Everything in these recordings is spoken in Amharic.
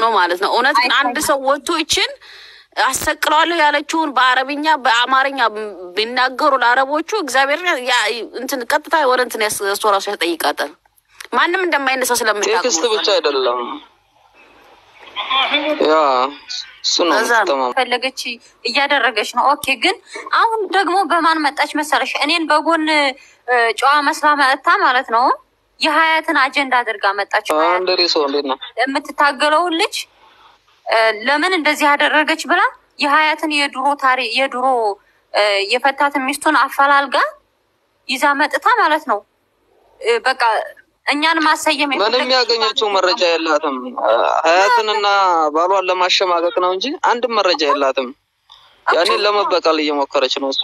ነው ማለት ነው። እውነት ግን አንድ ሰው ወጥቶ ይችን አሰቅለዋለሁ ያለችውን በአረብኛ በአማርኛ ቢናገሩ ለአረቦቹ እግዚአብሔር ያ- እንትን ቀጥታ ወደ እንትን ያስ- እሱ ራሱ ያስጠይቃታል። ማንም እንደማይነሳ ስለምታውቅ ቴክስት ነው። ብቻ አይደለም ያ እሱ ነው እዛ ነው። ተማም ፈለገች እያደረገች ነው። ኦኬ ግን አሁን ደግሞ በማን መጣች መሰለሽ? እኔን በጎን እ፣ ጨዋ መስላ መጥታ ማለት ነው የሀያትን አጀንዳ አድርጋ መጣች። አንድ ሰው እንዴት ነው የምትታገለውን ልጅ እ፣ ለምን እንደዚህ ያደረገች ብላ የሀያትን የድሮ ታሪ የድሮ እ፣ የፈታትን ሚስቱን አፈላልጋ ይዛ መጥታ ማለት ነው እ፣ በቃ እኛን ማሰየም ምንም የፈለገች ያገኘችው መረጃ የላትም። ሀያትንና ባሏን ለማሸማቀቅ ነው እንጂ አንድም መረጃ የላትም። ያኔን ለመበቀል እየሞከረች ነው እሷ።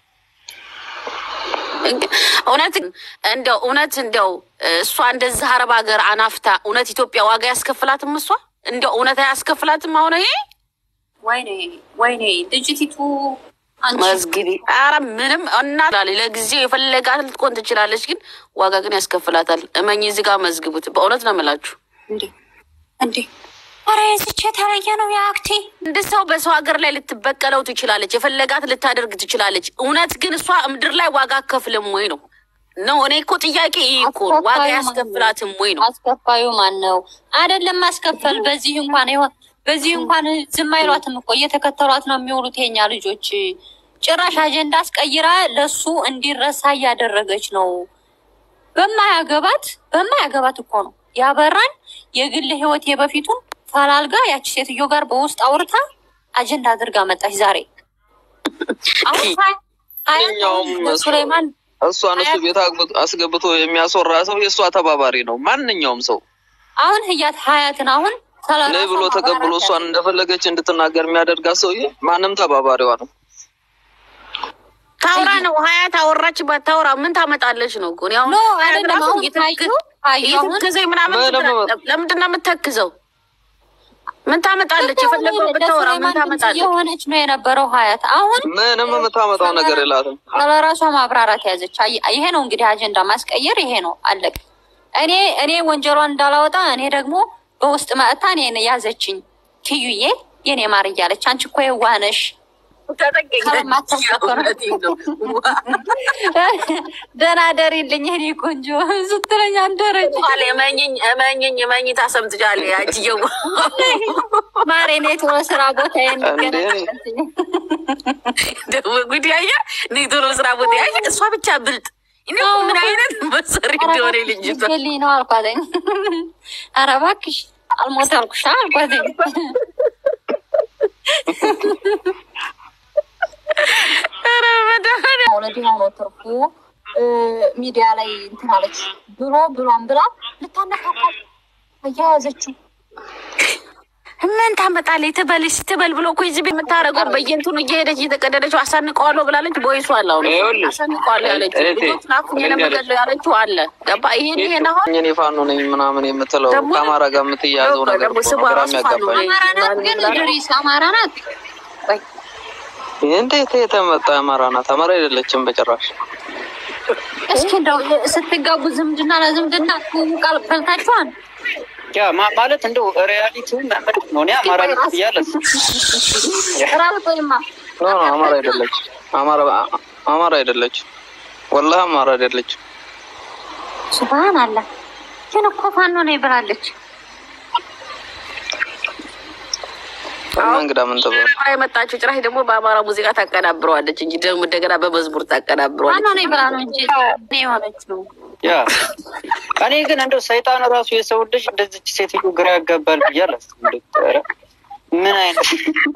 እውነት እንደው እውነት እንደው እሷ እንደዚህ አረብ ሀገር አናፍታ እውነት ኢትዮጵያ ዋጋ ያስከፍላትም? እሷ እንደው እውነት አያስከፍላትም? አሁን ይሄ ወይኔ ወይኔ ልጅቲቱ አንቺ መዝግቢ ኧረ ምንም እና ለጊዜው የፈለጋት ልትቆን ትችላለች፣ ግን ዋጋ ግን ያስከፍላታል። እመኝ እዚህ ጋር መዝግቡት። በእውነት ነው የምላችሁ። እንዴ እንዴ! ኧረ የዝቼ የተለየ ነው የአክቴ እንድ ሰው በሰው ሀገር ላይ ልትበቀለው ትችላለች፣ የፈለጋት ልታደርግ ትችላለች። እውነት ግን እሷ ምድር ላይ ዋጋ አከፍልም ወይ ነው ነው። እኔ እኮ ጥያቄ ይህ እኮ ነው። ዋጋ ያስከፍላትም ወይ ነው። አስከፋዩ ማን ነው? አይደለም ማስከፈል። በዚህ እንኳን ይሆን በዚህ እንኳን ዝም አይሏትም እኮ እየተከተሏት ነው የሚውሉት የኛ ልጆች። ጭራሽ አጀንዳ አስቀይራ ለሱ እንዲረሳ እያደረገች ነው። በማያገባት በማያገባት እኮ ነው ያበራን የግል ህይወት የበፊቱን ፈላልጋ ያቺ ሴትዮ ጋር በውስጥ አውርታ አጀንዳ አድርጋ መጣች ዛሬ። አሁን ሀያ- ሀያ ማንኛውም ሰው ሱሌማን እሷን እሱ ቤት አግብቶ- አስገብቶ የሚያስወራ ሰው የእሷ ተባባሪ ነው። ማንኛውም ሰው አሁን ህያት ሀያትን አሁን ነይ ብሎ ተቀብሎ እሷን እንደፈለገች እንድትናገር የሚያደርጋት ሰውዬ ማንም ተባባሪዋ ነው። ታውራ ነው ሀያት አወራች ባታወራ ምን ታመጣለች ነው እኮ እኔ አሁን ኖ ሀያት አይደለም። ራሱ አሁን እየተክ- ታዩ ታዩ አሁን እየተከዘኝ ምናምን ምንም- ትላለች። ለምንድን ነው የምተክዘው? ምን ታመጣለች? የፈለገው ብታወራ ምን ታመጣለች? የሆነች ነው የነበረው ሀያት አሁን ምንም የምታመጣው ነገር የላትም። ስለራሷ ማብራራት ያዘች። አይ- ይሄ ነው እንግዲህ አጀንዳ ማስቀየር ይሄ ነው አለቅ። እኔ እኔ ወንጀሏን እንዳላወጣ እኔ ደግሞ በውስጥ መጥታ እኔን ያዘችኝ። ኪዩዬ የኔ ማር እያለች አንቺ እኮ የዋህ ነሽ ደህና ደሪልኝ እኔ ቆንጆ ስትለኝ አንደረች እመኝኝ እመኝኝ እመኝ ታሰምትጃለሽ። ያጅየው ማሬ እኔ ቶሎ ስራ ቦታ እንዴ ደግሞ ጉድ ያየ እኔ ቶሎ ስራ ቦታ ያየ እሷ ብቻ ብልጥ እኔ እኮ ምን አይነት መሰሪ እንደሆነ ልጅቷ ልኝ ነው አልኳተኝ። ኧረ እባክሽ አልሞት አልኩሻ አልኳተኝ። ኧረ መድኃኒዓለም እውነት የሆነው ትርፉ ሚዲያ ላይ እንትን አለች ብሎ ብሏን ብላ ልታነካካል እያያዘችው ምን ታመጣለች? ትበልሽ ትበል ብሎ እኮ እዚህ ቤት የምታደርገው በየእንትኑ እየሄደች እየተቀደደችው አሳንቀዋለሁ ብላለች። ቦይሱ አለ አሁን ይኸውልሽ፣ አሳንቀዋለሁ ያለችው እህቴ፣ ልጆች ናኩኝ ለመገለው ያለችው አለ ገባ። ይሄን ይሄን አሁን እኔ ፋኖ ነኝ ምናምን የምትለው ደግሞ- ከአማራ ጋር የምትያዘው ነገር ደግሞ እኮ ስሟ ነው ግራ ራሱ ፋኖ የሚያጋባኝ። ነኝ። አማራ ናት ግን ድሪስ አማራ ናት። እንዴት የተመጣ አማራ ናት? አማራ አይደለችም በጭራሽ። እስኪ እንደው ስትጋቡ ዝምድና ለዝምድና ቃል በልታችኋል። ያ ማ- ማለት እንደው ሪያሊቲው ምንድን ነው? እኔ አማራ ነኝ እያለ ራብ ወይማ ኖ ኖ አማራ አይደለች። አማራ አማራ አይደለች። ወላሂ አማራ አይደለች። ሱብሃን አለ ግን እኮ ፋኖ ነው ብላለች። እና እንግዳ ምን ተባለ? አማራ የመጣችው ጭራሽ ደግሞ በአማራ ሙዚቃ ታቀናብረዋለች እንጂ ደግሞ እንደገና በመዝሙር ታቀናብረዋለች። ፋኖ ነው ብላ ነው እንጂ እኔ የሆነችው ያ እኔ ግን እንደው ሰይጣን ራሱ የሰው ልጅ እንደዚች ሴትዮ ግራ ያጋባል ብዬ አላስብም። እንደው ኧረ ምን አይነት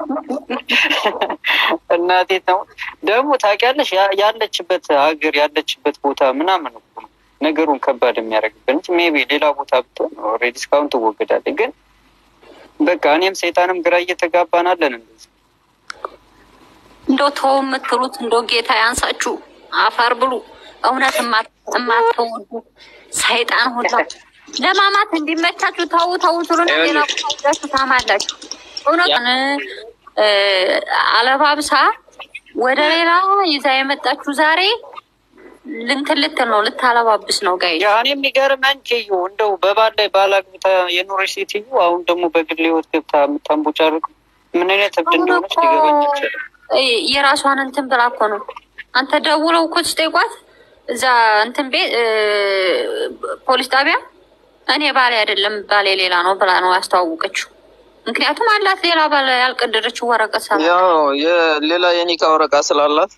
እናቴ ነው ደግሞ ታውቂያለሽ፣ ያ- ያለችበት ሀገር ያለችበት ቦታ ምናምን እኮ ነው ነገሩን ከባድ የሚያደርግብን እንጂ ሜይ ቢ ሌላ ቦታ ብትሆን ኦልሬዲ እስካሁን ትወገዳለች። ግን በቃ እኔም ሰይጣንም ግራ እየተጋባናለን እንደዚህ እንደው ተው የምትሉት እንደው ጌታ ያንሳችሁ፣ አፈር ብሉ። እውነት የማትወዱ ሰይጣን ሁላ ለማማት እንዲመቻችሁ ተው ተው ትሉና ሌላ ቦታ ሄዳችሁ ታማላችሁ። እውነቱን እ አለባብሳ ወደ ሌላ ይዛ የመጣችሁ ዛሬ ልንትን ልትል ነው ልታለባብስ ነው ጋይ ያ እኔ የሚገርመኝ ኬዩ እንደው በባል ላይ ባል አግብታ የኖረች ሴትዮ አሁን ደግሞ በግል ህይወት ገብታ የምታንቦጫርቅ ምን አይነት እብድ እንደሆነች ሊገባኝ ይችላል። የራሷን እንትን ብላ እኮ ነው። አንተ ደውለው እኮ ስጠይቋት እዛ እንትን ቤት እ፣ ፖሊስ ጣቢያ እኔ ባሌ አይደለም ባሌ ሌላ ነው ብላ ነው ያስተዋወቀችው። ምክንያቱም አላት ሌላ ባለ ያልቀደደችው ወረቀት ሰራ ያው የሌላ የኒካ ወረቃ ስላላት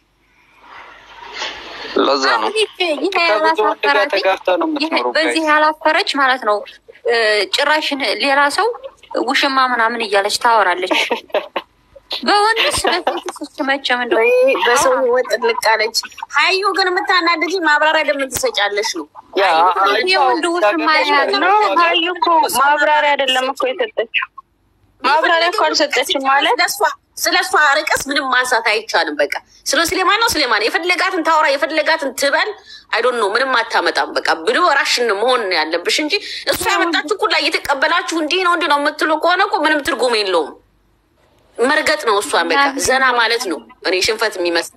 ለዛ ነው። ከብዙ ወንድ ጋር ተጋብታ ነው የምትኖረው። በዚህ ያላፈረች ማለት ነው እ፣ ጭራሽን ሌላ ሰው ውሽማ ምናምን እያለች ታወራለች። በወንድስ በሴትስ መቼም እንደው ወይ በሰው ህይወት ጥልቅ አለች። ሀዩ ግን የምታናድጂ ማብራሪያ ለምን ትሰጫለሽ ነው? ያ የወንድ ውሽማ ያለ ኖ ሀዩ እኮ ማብራሪያ አይደለም እኮ የሰጠችው ማብራሪያ እኮ አልሰጠችም ማለት ስለሷ- ስለ እሷ ርቀስ ምንም ማንሳት አይቻልም። በቃ ስለ ስሌማን ነው ስሌማን የፈለጋትን ታወራ የፈለጋትን ትበል። አይዶን ነው ምንም አታመጣም። በቃ ብሎ ራሽን መሆን ነው ያለብሽ እንጂ እሷ ያመጣችሁ ኩላ እየተቀበላችሁ እንዲህ ነው እንዲህ ነው የምትሉ ከሆነ እኮ ምንም ትርጉም የለውም። መርገጥ ነው እሷን በቃ ዘና ማለት ነው። እኔ ሽንፈት የሚመስል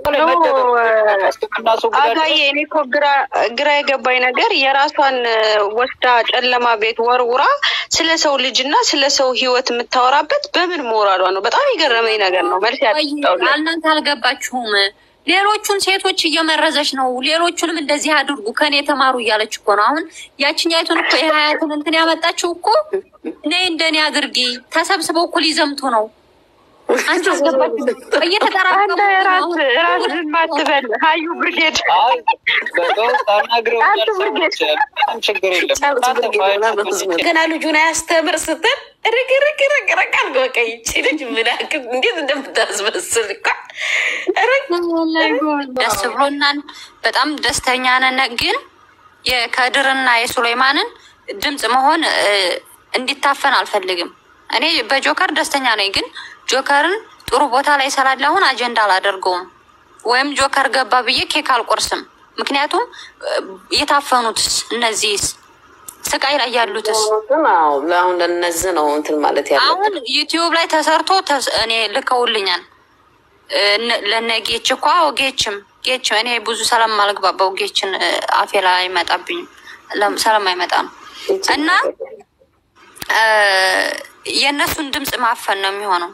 አጋዬ እኔ እኮ ግራ ግራ የገባኝ ነገር የራሷን እ፣ ወስዳ ጨለማ ቤት ወርውራ ስለ ሰው ልጅ እና ስለ ሰው ህይወት የምታወራበት በምን ሞራሏ ነው? በጣም የገረመኝ ነገር ነው። መልስ ያጣውለ እናንተ አልገባችሁም። ሌሎቹን ሴቶች እየመረዘች ነው። ሌሎቹንም እንደዚህ አድርጉ ከኔ የተማሩ እያለች እኮ ነው። አሁን ያችኛይቱን እኮ የሀያትን እንትን ያመጣችው እኮ ነይ እንደኔ አድርጊ ተሰብስበው እኮ ሊዘምቱ ነው። አንቺ አስገባችሁ እየተጠራቀሙ አንተ ራስ ራስ ዝም አትበል ሀዩ ብርጌድ አይ በውስጥ አናግረውኛል ሰዎች ምንም ችግር የለም። እናንተ ፋይል ገና ልጁን አያስተምር ስትል ርግርግርግርግ አልጎ በቃ ይቺ ልጅ ምን ያክል እንዴት እንደምታስመስል እኮ ርግ ደስ ብሎናል። በጣም ደስተኛ ነን። ግን የከድርና የሱሌማንን ድምፅ መሆን እ፣ እንዲታፈን አልፈልግም። እኔ በጆከር ደስተኛ ነኝ፣ ግን ጆከርን ጥሩ ቦታ ላይ ስላለ አሁን አጀንዳ አላደርገውም ወይም ጆከር ገባ ብዬ ኬክ አልቆርስም። ምክንያቱም እ፣ የታፈኑትስ እነዚህስ ስቃይ ላይ ያሉትስ አሁን ለነዚህ ነው እንትን ማለት ያለ አሁን ዩቲዩብ ላይ ተሰርቶ ተስ- እኔ ልከውልኛል። እነ- ለነ ጌች እኮ አዎ፣ ጌችም ጌችም እኔ ብዙ ስለማልግባባው ጌችን እ፣ አፌ ላይ አይመጣብኝም ለም- ስለማይመጣ ነው እና እ፣ የእነሱን ድምፅ ማፈን ነው የሚሆነው።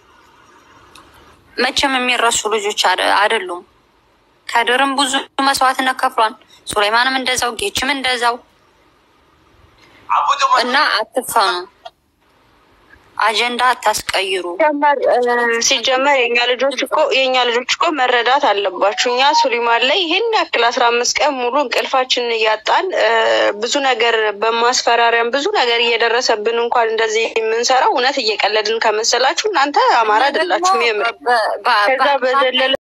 መቼም የሚረሱ ልጆች አደ- አይደሉም። ከድርም ብዙ መስዋዕትነት ከፍሏል። ሱሌማንም እንደዛው፣ ጌችም እንደዛው እና አትፈኑ፣ አጀንዳ አታስቀይሩ። ሲጀመር እ፣ ሲጀመር የኛ ልጆች እኮ የኛ ልጆች እኮ መረዳት አለባችሁ። እኛ ሱሊማን ላይ ይሄን ያክል አስራ አምስት ቀን ሙሉ እንቅልፋችንን እያጣን እ፣ ብዙ ነገር በማስፈራሪያም ብዙ ነገር እየደረሰብን እንኳን እንደዚህ የምንሰራው እውነት እየቀለድን ከመሰላችሁ እናንተ አማራ አይደላችሁም። የምር በ- በ- ከዛ በዘለለ